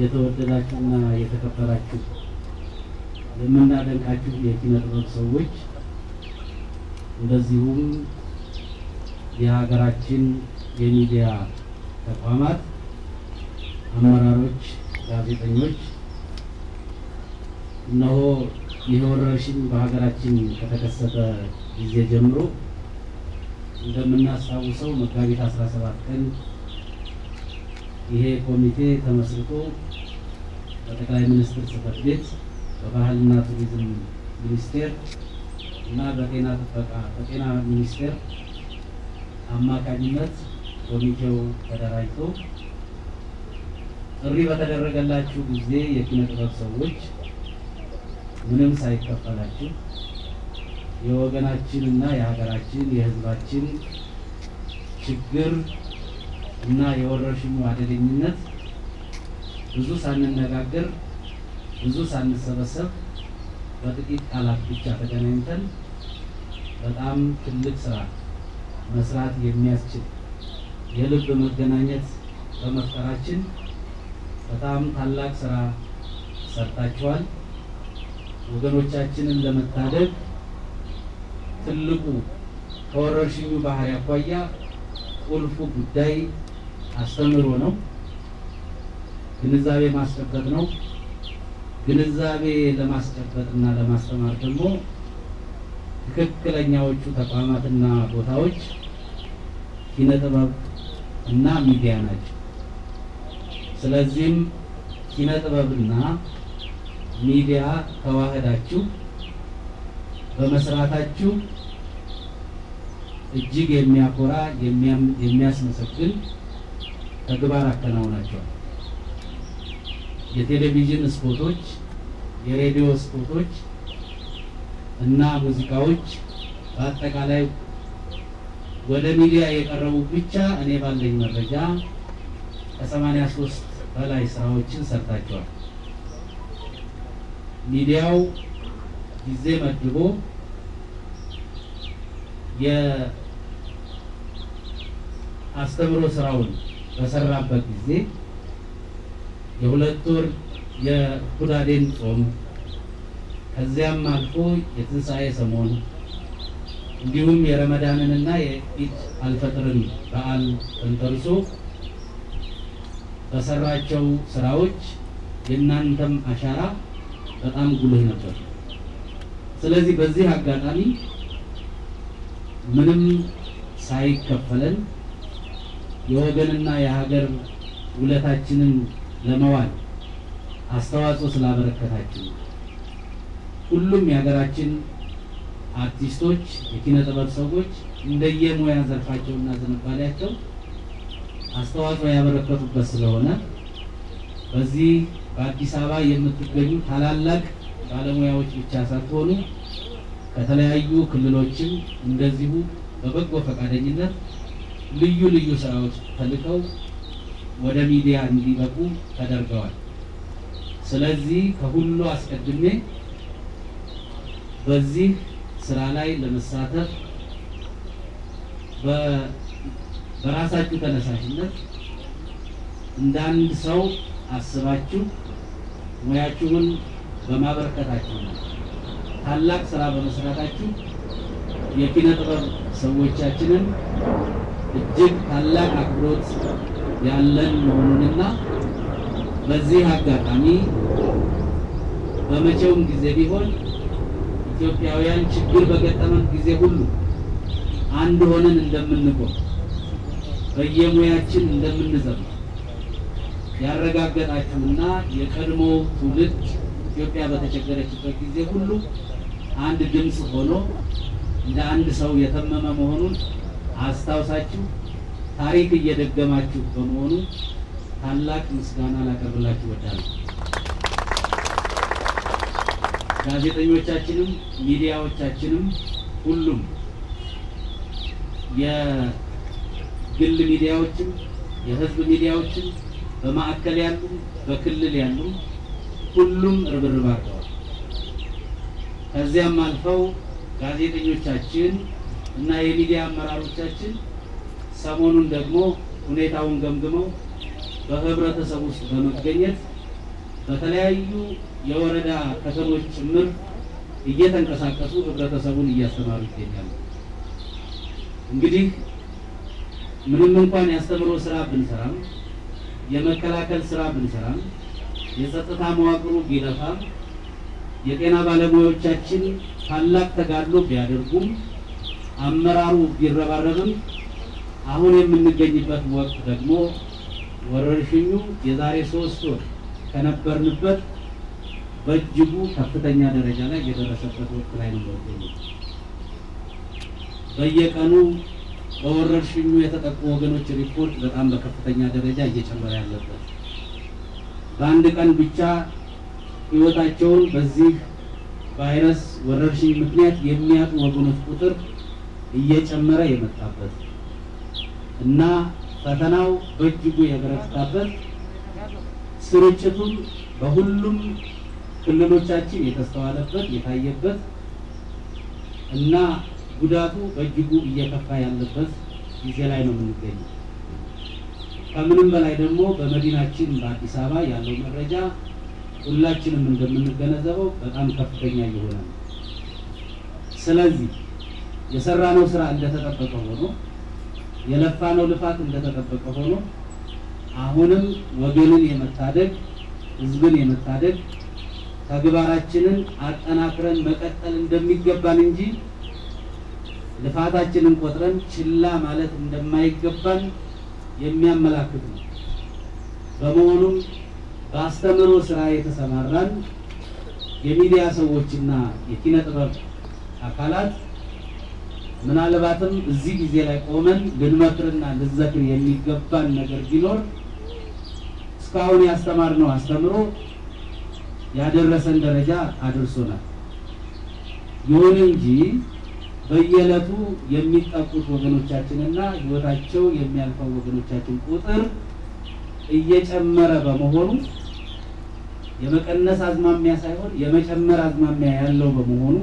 የተወደዳችሁና የተከበራችሁ የምናደንቃችሁ የኪነ ጥበብ ሰዎች እንደዚሁም የሀገራችን የሚዲያ ተቋማት አመራሮች፣ ጋዜጠኞች እነሆ ይህ ወረርሽኝ በሀገራችን ከተከሰተ ጊዜ ጀምሮ እንደምናስታውሰው መጋቢት 17 ቀን ይሄ ኮሚቴ ተመስርቶ በጠቅላይ ሚኒስትር ጽሕፈት ቤት በባህልና ቱሪዝም ሚኒስቴር እና በጤና ጥበቃ በጤና ሚኒስቴር አማካኝነት ኮሚቴው ተደራጅቶ ጥሪ በተደረገላችሁ ጊዜ የኪነ ጥበብ ሰዎች ምንም ሳይከፈላችሁ የወገናችን እና የሀገራችን የሕዝባችን ችግር እና የወረርሽኙ አደገኝነት ብዙ ሳንነጋገር ብዙ ሳንሰበሰብ በጥቂት ቃላት ብቻ ተገናኝተን በጣም ትልቅ ስራ መስራት የሚያስችል የልብ መገናኘት በመፍጠራችን በጣም ታላቅ ስራ ሰርታችኋል። ወገኖቻችንን ለመታደግ ትልቁ ከወረርሽኙ ባህሪ አኳያ ቁልፉ ጉዳይ አስተምሮ ነው፣ ግንዛቤ ማስጨበጥ ነው። ግንዛቤ ለማስጨበጥ እና ለማስተማር ደግሞ ትክክለኛዎቹ ተቋማትና ቦታዎች ኪነ ጥበብ እና ሚዲያ ናቸው። ስለዚህም ኪነ ጥበብና ሚዲያ ተዋህዳችሁ በመስራታችሁ እጅግ የሚያኮራ የሚያስመሰግን ተግባር አከናውናቸዋል። የቴሌቪዥን ስፖቶች፣ የሬዲዮ ስፖቶች እና ሙዚቃዎች በአጠቃላይ ወደ ሚዲያ የቀረቡ ብቻ እኔ ባለኝ መረጃ ከሰማንያ ሶስት በላይ ስራዎችን ሰርታቸዋል። ሚዲያው ጊዜ መድቦ የአስተምሮ ስራውን በሰራበት ጊዜ የሁለት ወር የሁዳዴን ጾም ከዚያም አልፎ የትንሣኤ ሰሞን እንዲሁም የረመዳንንና የኢድ አልፈጥርን በዓል ተንተርሶ በሰራቸው ስራዎች የእናንተም አሻራ በጣም ጉልህ ነበር። ስለዚህ በዚህ አጋጣሚ ምንም ሳይከፈለን የወገንና የሀገር ውለታችንን ለመዋል አስተዋጽኦ ስላበረከታችሁ ሁሉም የሀገራችን አርቲስቶች፣ የኪነ ጥበብ ሰዎች እንደየሙያ ዘርፋቸውና ዝንባሌያቸው አስተዋጽኦ ያበረከቱበት ስለሆነ በዚህ በአዲስ አበባ የምትገኙ ታላላቅ ባለሙያዎች ብቻ ሳትሆኑ ከተለያዩ ክልሎችም እንደዚሁ በበጎ ፈቃደኝነት ልዩ ልዩ ስራዎች ተልከው ወደ ሚዲያ እንዲበቁ ተደርገዋል። ስለዚህ ከሁሉ አስቀድሜ በዚህ ስራ ላይ ለመሳተፍ በራሳችሁ ተነሳሽነት እንደ አንድ ሰው አስባችሁ ሙያችሁን በማበረከታችሁ ነው ታላቅ ስራ በመስራታችሁ የኪነ ጥበብ ሰዎቻችንን እጅግ ታላቅ አክብሮት ያለን መሆኑንና በዚህ አጋጣሚ በመቼውም ጊዜ ቢሆን ኢትዮጵያውያን ችግር በገጠመን ጊዜ ሁሉ አንድ ሆነን እንደምንቆም በየሙያችን እንደምንዘምር ያረጋገጣችሁና የቀድሞ ትውልድ ኢትዮጵያ በተቸገረችበት ጊዜ ሁሉ አንድ ድምፅ ሆኖ እንደ አንድ ሰው የተመመ መሆኑን አስታውሳችሁ ታሪክ እየደገማችሁ በመሆኑ ታላቅ ምስጋና ላቀርብላችሁ እወዳለሁ። ጋዜጠኞቻችንም ሚዲያዎቻችንም ሁሉም የግል ሚዲያዎችም የሕዝብ ሚዲያዎችም በማዕከል ያሉ በክልል ያሉ ሁሉም ርብርብ አድርገዋል። ከዚያም አልፈው ጋዜጠኞቻችን እና የሚዲያ አመራሮቻችን ሰሞኑን ደግሞ ሁኔታውን ገምግመው በህብረተሰብ ውስጥ በመገኘት በተለያዩ የወረዳ ከተሞች ጭምር እየተንቀሳቀሱ ህብረተሰቡን እያስተማሩ ይገኛሉ። እንግዲህ ምንም እንኳን ያስተምሮ ስራ ብንሰራም የመከላከል ስራ ብንሰራም የጸጥታ መዋቅሩ ቢለፋም የጤና ባለሙያዎቻችን ታላቅ ተጋድሎ ቢያደርጉም አመራሩ ቢረባረብም አሁን የምንገኝበት ወቅት ደግሞ ወረርሽኙ የዛሬ ሶስት ወር ከነበርንበት በእጅጉ ከፍተኛ ደረጃ ላይ የደረሰበት ወቅት ላይ ነው የሚገኘው። በየቀኑ በወረርሽኙ የተጠቁ ወገኖች ሪፖርት በጣም በከፍተኛ ደረጃ እየጨመረ ያለበት በአንድ ቀን ብቻ ህይወታቸውን በዚህ ቫይረስ ወረርሽኝ ምክንያት የሚያጡ ወገኖች ቁጥር እየጨመረ የመጣበት እና ፈተናው በእጅጉ የበረታበት ስርጭቱም በሁሉም ክልሎቻችን የተስተዋለበት የታየበት እና ጉዳቱ በእጅጉ እየከፋ ያለበት ጊዜ ላይ ነው የምንገኘው። ከምንም በላይ ደግሞ በመዲናችን በአዲስ አበባ ያለው መረጃ ሁላችንም እንደምንገነዘበው በጣም ከፍተኛ እየሆነ ነው። ስለዚህ የሰራነው ስራ እንደተጠበቀ ሆኖ የለፋነው ልፋት እንደተጠበቀ ሆኖ አሁንም ወገንን የመታደግ ህዝብን የመታደግ ተግባራችንን አጠናክረን መቀጠል እንደሚገባን እንጂ ልፋታችንን ቆጥረን ችላ ማለት እንደማይገባን የሚያመላክት ነው። በመሆኑም በአስተምህሮ ስራ የተሰማራን የሚዲያ ሰዎችና የኪነ ጥበብ አካላት ምናልባትም እዚህ ጊዜ ላይ ቆመን ልንመክርና ልንዘክር የሚገባን ነገር ቢኖር እስካሁን ያስተማርነው አስተምሮ ያደረሰን ደረጃ አድርሶናል። ይሁን እንጂ በየዕለቱ የሚጠቁት ወገኖቻችንና ህይወታቸው የሚያልፈው ወገኖቻችን ቁጥር እየጨመረ በመሆኑ የመቀነስ አዝማሚያ ሳይሆን የመጨመር አዝማሚያ ያለው በመሆኑ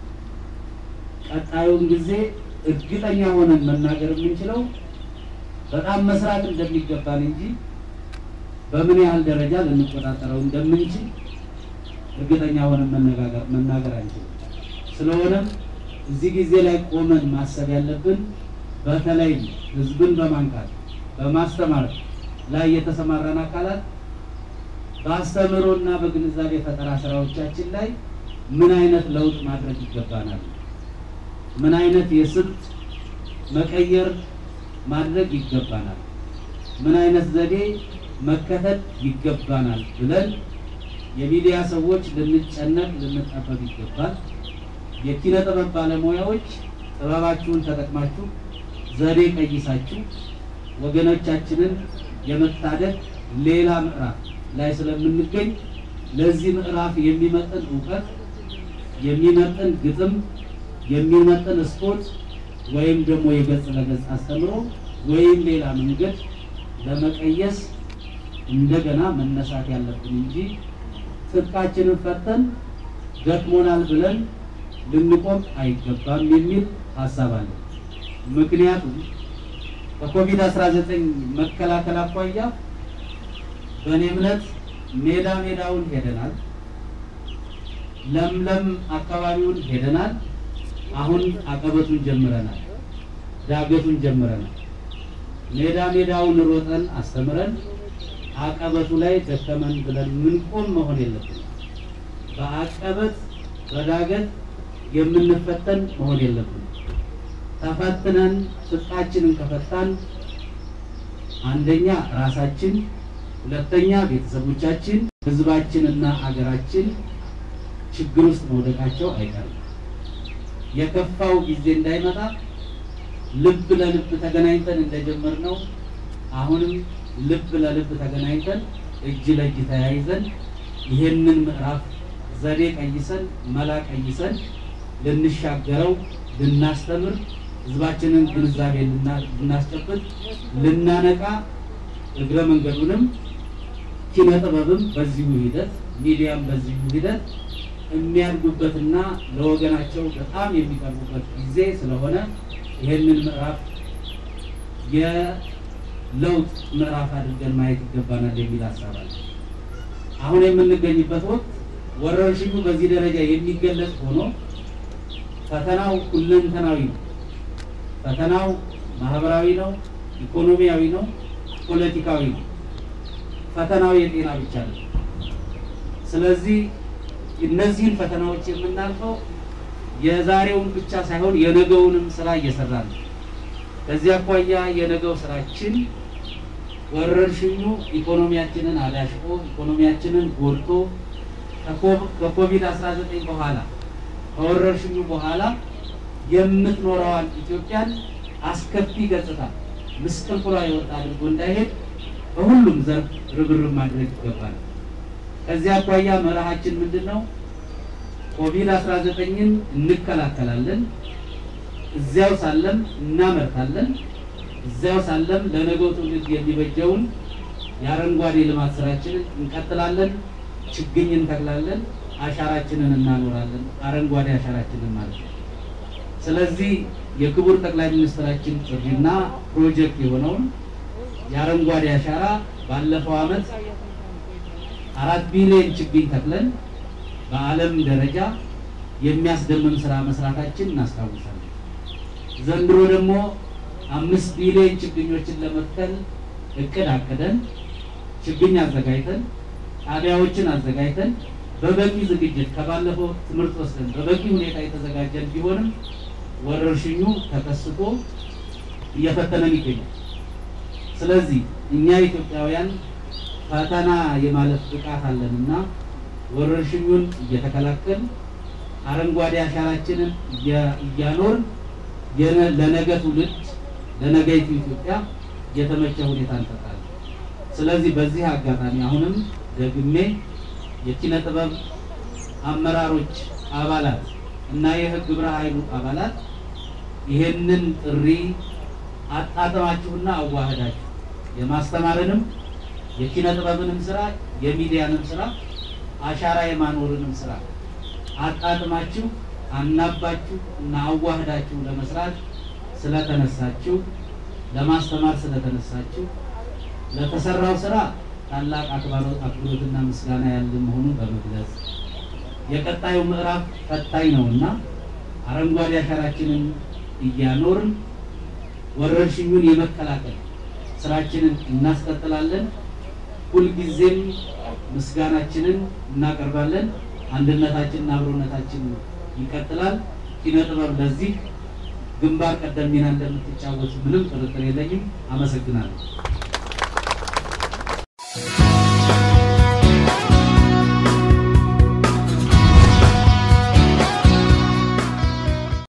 ቀጣዩን ጊዜ እርግጠኛ ሆነን መናገር የምንችለው በጣም መስራት እንደሚገባን እንጂ በምን ያህል ደረጃ ልንቆጣጠረው እንደምንችል እርግጠኛ ሆነን መነጋገር መናገር አንችልም። ስለሆነም እዚህ ጊዜ ላይ ቆመን ማሰብ ያለብን በተለይ ህዝብን በማንቃት በማስተማር ላይ የተሰማራን አካላት በአስተምህሮና በግንዛቤ ፈጠራ ስራዎቻችን ላይ ምን አይነት ለውጥ ማድረግ ይገባናል፣ ምን አይነት የስልት መቀየር ማድረግ ይገባናል፣ ምን አይነት ዘዴ መከተል ይገባናል ብለን የሚዲያ ሰዎች ልንጨነቅ ልንጠበብ ይገባል። የኪነ ጥበብ ባለሙያዎች ጥበባችሁን ተጠቅማችሁ ዘዴ ቀይሳችሁ ወገኖቻችንን የመታደግ ሌላ ምዕራፍ ላይ ስለምንገኝ ለዚህ ምዕራፍ የሚመጥን እውቀት፣ የሚመጥን ግጥም፣ የሚመጥን ስፖርት ወይም ደግሞ የገጽ ለገጽ አስተምሮ ወይም ሌላ መንገድ ለመቀየስ እንደገና መነሳት ያለብን እንጂ ትጥቃችንን ፈተን ደክሞናል ብለን ልንቆም አይገባም የሚል ሀሳብ አለ። ምክንያቱም ከኮቪድ-19 መከላከል አኳያ በእኔ እምነት ሜዳ ሜዳውን ሄደናል፣ ለምለም አካባቢውን ሄደናል። አሁን አቀበቱን ጀምረናል፣ ዳገቱን ጀምረናል። ሜዳ ሜዳውን ሮጠን አስተምረን አቀበቱ ላይ ደከመን ብለን ምንቆም መሆን የለብንም። በአቀበት በዳገት የምንፈተን መሆን የለብንም። ተፈትነን ትጥቃችንን ከፈታን አንደኛ ራሳችን፣ ሁለተኛ ቤተሰቦቻችን፣ ህዝባችንና አገራችን ችግር ውስጥ መውደቃቸው አይቀርም። የከፋው ጊዜ እንዳይመጣ ልብ ለልብ ተገናኝተን እንደጀመርነው አሁንም ልብ ለልብ ተገናኝተን እጅ ለእጅ ተያይዘን ይህንን ምዕራፍ ዘዴ ቀይሰን መላ ቀይሰን ልንሻገረው ልናስተምር ህዝባችንን ግንዛቤ ልናስጨብጥ ልናነቃ እግረ መንገዱንም ኪነ ጥበብም በዚሁ ሂደት ሚዲያም በዚሁ ሂደት የሚያድጉበትና ለወገናቸው በጣም የሚቀርቡበት ጊዜ ስለሆነ ይህንን ምዕራፍ የለውጥ ምዕራፍ አድርገን ማየት ይገባናል የሚል ሀሳብ አለ። አሁን የምንገኝበት ወቅት ወረርሽኙ በዚህ ደረጃ የሚገለጽ ሆኖ ፈተናው ሁለንተናዊ ነው። ፈተናው ማህበራዊ ነው፣ ኢኮኖሚያዊ ነው፣ ፖለቲካዊ ነው። ፈተናው የጤና ብቻ ነው። ስለዚህ እነዚህን ፈተናዎች የምናልፈው የዛሬውን ብቻ ሳይሆን የነገውንም ስራ እየሰራ ነው። ከዚህ አኳያ የነገው ስራችን ወረርሽኙ ኢኮኖሚያችንን አዳሽቆ ኢኮኖሚያችንን ጎድቶ ከኮቪድ 19 በኋላ ከወረርሽኙ በኋላ የምትኖረዋን ኢትዮጵያን አስከፊ ገጽታ ምስቅልቅሏ የወጣ አድርጎ እንዳይሄድ በሁሉም ዘርፍ ርብርብ ማድረግ ይገባል። ከዚህ አኳያ መርሃችን ምንድን ነው? ኮቪድ 19ን እንከላከላለን፣ እዚያው ሳለም እናመርታለን፣ እዚያው ሳለም ለነገው ትውልድ የሚበጀውን የአረንጓዴ ልማት ስራችንን እንቀጥላለን፣ ችግኝ እንተክላለን፣ አሻራችንን እናኖራለን። አረንጓዴ አሻራችንን ማለት ነው። ስለዚህ የክቡር ጠቅላይ ሚኒስትራችን ጥሪና ፕሮጀክት የሆነውን የአረንጓዴ አሻራ ባለፈው ዓመት አራት ቢሊዮን ችግኝ ተክለን በዓለም ደረጃ የሚያስደምም ስራ መስራታችን እናስታውሳለን። ዘንድሮ ደግሞ አምስት ቢሊዮን ችግኞችን ለመትከል እቅድ አቅደን ችግኝ አዘጋጅተን ጣቢያዎችን አዘጋጅተን በበቂ ዝግጅት ከባለፈው ትምህርት ወስደን በበቂ ሁኔታ የተዘጋጀን ቢሆንም ወረርሽኙ ተከስቶ እየፈተነን ይገኛል። ስለዚህ እኛ ኢትዮጵያውያን ፈተና የማለፍ ብቃት አለንና ወረርሽኙን እየተከላከል አረንጓዴ አሻራችንን እያኖርን ለነገ ትውልድ ለነገይቱ ኢትዮጵያ የተመቸ ሁኔታ እንፈጥራለን። ስለዚህ በዚህ አጋጣሚ አሁንም ደግሜ የኪነ ጥበብ አመራሮች፣ አባላት እና የህግ ግብረ ኃይሉ አባላት ይሄንን ጥሪ አጣጥማችሁና አዋህዳችሁ የማስተማርንም የኪነ ጥበብንም ስራ የሚዲያንም ስራ አሻራ የማኖርንም ስራ አጣጥማችሁ አናባችሁ እና አዋህዳችሁ ለመስራት ስለተነሳችሁ ለማስተማር ስለተነሳችሁ ለተሰራው ስራ ታላቅ አክብሮትና ምስጋና ያለ መሆኑን በመግለጽ የቀጣዩ ምዕራፍ ፈታኝ ነውና አረንጓዴ አሻራችንን እያኖርን ወረርሽኙን የመከላከል ስራችንን እናስቀጥላለን። ሁልጊዜም ምስጋናችንን እናቀርባለን። አንድነታችንና አብሮነታችን ይቀጥላል። ኪነ ጥበብ ለዚህ ግንባር ቀደም ሚና እንደምትጫወቱ ምንም ጥርጥር የለኝም። አመሰግናለሁ።